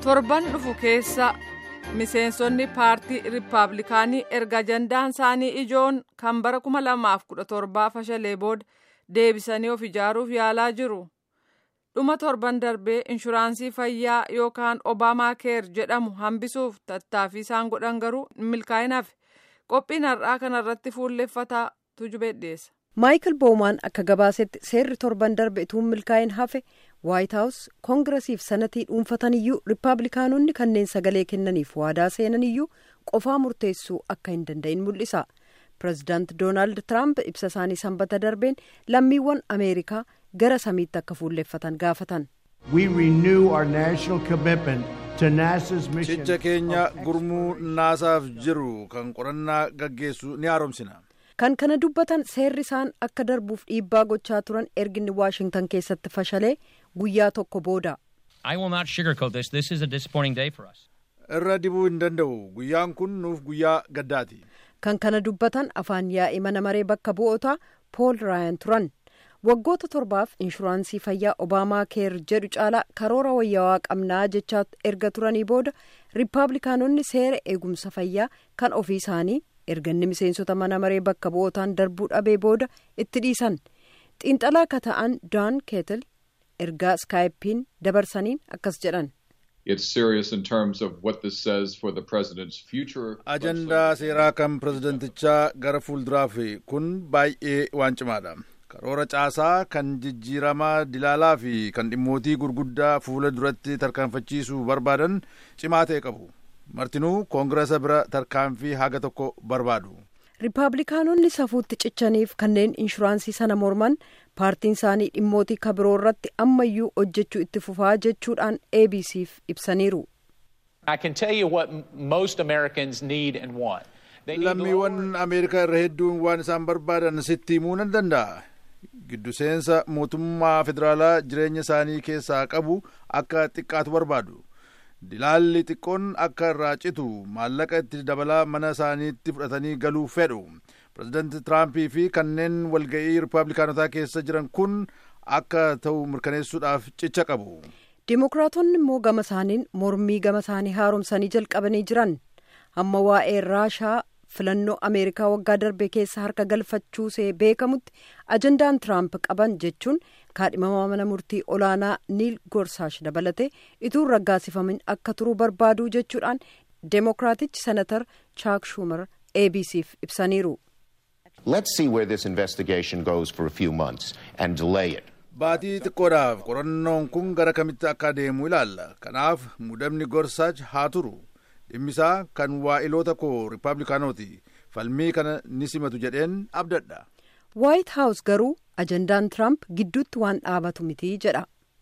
torban dhufu keessa miseensonni paartii riippaabilikaanii erga ajandaan isaanii ijoon kan bara 2017 fashalee booda deebisanii of ijaaruuf yaalaa jiru. dhuma torban darbee inshuraansii fayyaa yookaan obaamaa keer jedhamu hambisuuf tattaaffii isaan godhan garuu milkaa'inaaf qophiin har'aa kanarratti fuulleffataa tujubee dhiyeessa. maayikil boomaan akka gabaasetti seerri torban darbe utuu milkaa'in hafe waayit haawus koongiresiif sanatii dhuunfataniyyuu riippaabilikaanonni kanneen sagalee kennaniif waadaa seenaniyyuu qofaa murteessuu akka hin danda'in mul'isa. pireezidaant doonaald tiraamp ibsa isaanii sanbata darbeen lammiiwwan ameerikaa gara samiitti akka fuulleffatan gaafatan. cicha keenya gurmuu naasaaf jiru kan qorannaa gaggeessu ni haaromsina. kan kana dubbatan seerri isaan akka darbuuf dhiibbaa gochaa turan erginni waashingtan keessatti fashalee guyyaa tokko booda. irra dibuu hin danda'u guyyaan kun nuuf guyyaa gaddaati. kan kana dubbatan afaan yaa'ii mana maree bakka bu'ootaa pool raayan turan waggoota torbaaf inshuraansii fayyaa obaamaa keer jedhu caalaa karoora wayyaawaa qabnaa jechaa erga turanii booda riippaabilikaanonni seera eegumsa fayyaa kan ofii isaanii erganni miseensota mana maree bakka bu'ootaan darbuu dhabee booda itti dhiisan xiinxalaa akka ta'an daan keetil ergaa iskaayipiin dabarsaniin akkas jedhan. ajandaa seeraa kan pirezidantichaa gara fuulduraaf kun baay'ee waan cimaadha karoora caasaa kan jijjiiramaa dilaalaa fi kan dhimmootii gurguddaa fuula duratti tarkaanfachiisuu barbaadan cimaa ta'e qabu martinuu koongiresa bira tarkaanfii haga tokko barbaadu. riippaabilikaanonni safuutti cichaniif kanneen inshuraansii sana morman paartiin isaanii dhimmootii kabiroo irratti ammayyuu hojjechuu itti fufaa jechuudhaan abc'f ibsaniiru. lammiiwwan ameerikaa irra hedduun waan isaan barbaadan sitti himuu nan danda'a giddu seensa mootummaa federaalaa jireenya isaanii keessaa qabu akka xiqqaatu barbaadu dilaalli xiqqoon akka irraa citu maallaqa itti dabalaa mana isaaniitti fudhatanii galuu fedhu pirezidaanti tiraampii fi kanneen walga'ii riippaabilikaanotaa keessa jiran kun akka ta'u mirkaneessuudhaaf cicha qabu. Dimookiraatonni immoo gama isaaniin mormii gama isaanii haaromsanii jalqabanii jiran hamma waa'ee raashaa filannoo ameerikaa waggaa darbe keessa harka galfachuusee beekamutti ajandaan tiraamp qaban jechuun kaadhimamaa mana murtii olaanaa niil gorsaash dabalate ituu raggaasifamin akka turuu barbaaduu jechuudhaan demookiraatichi senatar chaak schumer abc'f ibsaniiru. Let's see where this investigation goes for a few months and delay it. baatii xiqqoodhaaf qorannoon kun gara kamitti akka adeemu ilaalla kanaaf muudamni gorsaach haa turu dhimmisaa kan waa'iloota koo riippaabilikaanooti falmii kana ni simatu jedheen abdadha. waayit haawus garuu ajandaan tiraamp gidduutti waan dhaabatu miti jedha.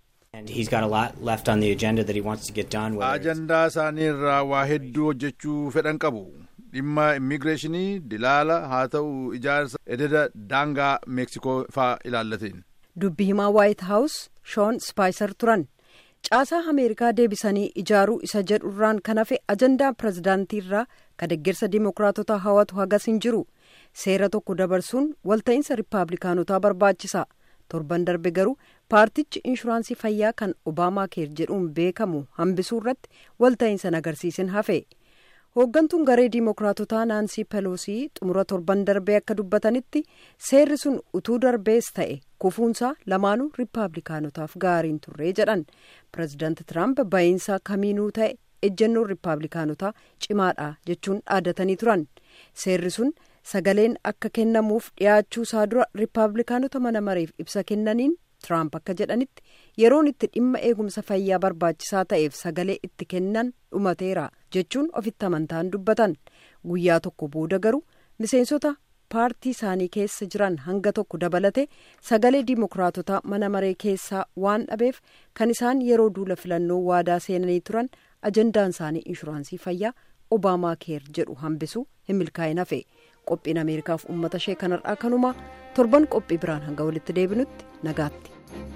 ajandaa isaanii irraa waa hedduu hojjechuu fedhan qabu dhimma immigireeshinii dilaala haa ta'u ijaarsa ededa daangaa meeksikoo faa ilaallateen. dubbi himaa waayit haawus shoon spaayisar turan caasaa ameerikaa deebisanii ijaaruu isa jedhurraan kan hafe ajandaa pirezidaantii irraa ka deeggarsa dimookiraatota hawatu hagas hin jiru seera tokko dabarsuun walta'iinsa riippaabilikaanotaa barbaachisa torban darbe garuu paartichi inshuraansii fayyaa kan obaamaa keer jedhuun beekamu hambisuu irratti walta'iinsa agarsiisin hafe hooggantuun garee dimookiraatotaa naansii peloosii xumura torban darbee akka dubbatanitti seerri sun utuu darbees ta'e kufuunsaa lamaanuu riippaabilikaanotaaf gaariin turree jedhan pireezidaanti tiraamp ba'iinsa kamiinuu ta'e ejjennoon riippaabilikaanotaa cimaadha jechuun dhaadatanii turan seerri sun sagaleen akka kennamuuf dhiyaachuu isaa dura riippaabilikaanota mana mareef ibsa kennaniin tiraamp akka jedhanitti yeroon itti dhimma eegumsa fayyaa barbaachisaa ta'eef sagalee itti kennan dhumateera jechuun ofitti amantaan dubbatan guyyaa tokko booda garuu miseensota paartii isaanii keessa jiran hanga tokko dabalate sagalee dimookiraatotaa mana maree keessaa waan dhabeef kan isaan yeroo duula filannoo waadaa seenanii turan ajandaan isaanii inshuraansii fayyaa obaamaa keer jedhu hambisuu hin milkaa'in hafe qophiin ameerikaaf uummata ishee kanarraa kanumaa torban qophii biraan hanga walitti deebinutti nagaatti.